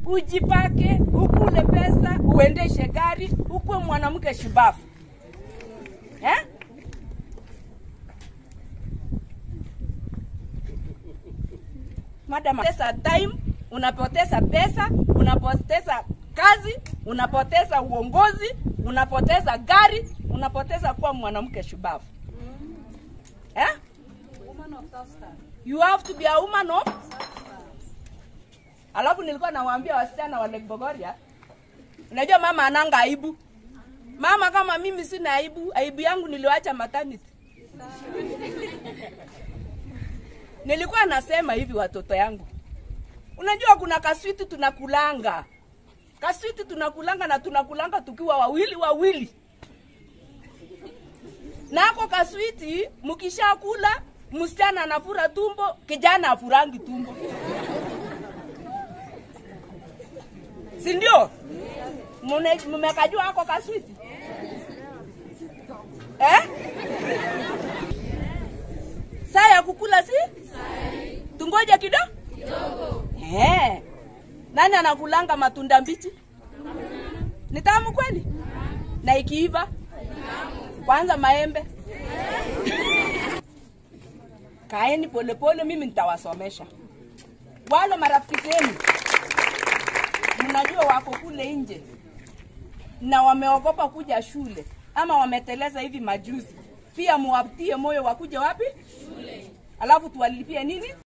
ujipake, ukule pesa, uendeshe gari, ukuwe mwanamke shubafu eh? Madam, pesa time, unapoteza pesa, unapoteza kazi, unapoteza uongozi, unapoteza gari, unapoteza kuwa mwanamke shubavu eh? You have to be a woman of Alafu nilikuwa nawaambia wasichana wa Lake Bogoria, unajua mama ananga aibu. Mama kama mimi sina aibu, aibu yangu niliwacha maternity. Nilikuwa nasema hivi watoto yangu, unajua kuna kaswiti tunakulanga, kaswiti tunakulanga na tunakulanga tukiwa wawili wawili, nako kaswiti mkishakula, msichana anafura tumbo, kijana afurangi tumbo, si ndio? Mune- Mmekajua ako kaswiti eh? Saa ya kukula si? Tungoje kidogo eh. Nani anakulanga matunda mbichi? Ni tamu kweli? Na ikiiva? Kwanza maembe. Kaeni polepole, mimi nitawasomesha wale marafiki zenu mnajua wako kule nje na wameogopa kuja shule ama wameteleza hivi majuzi, pia muwatie moyo wakuje wapi? Shule. Alafu tuwalipie nini?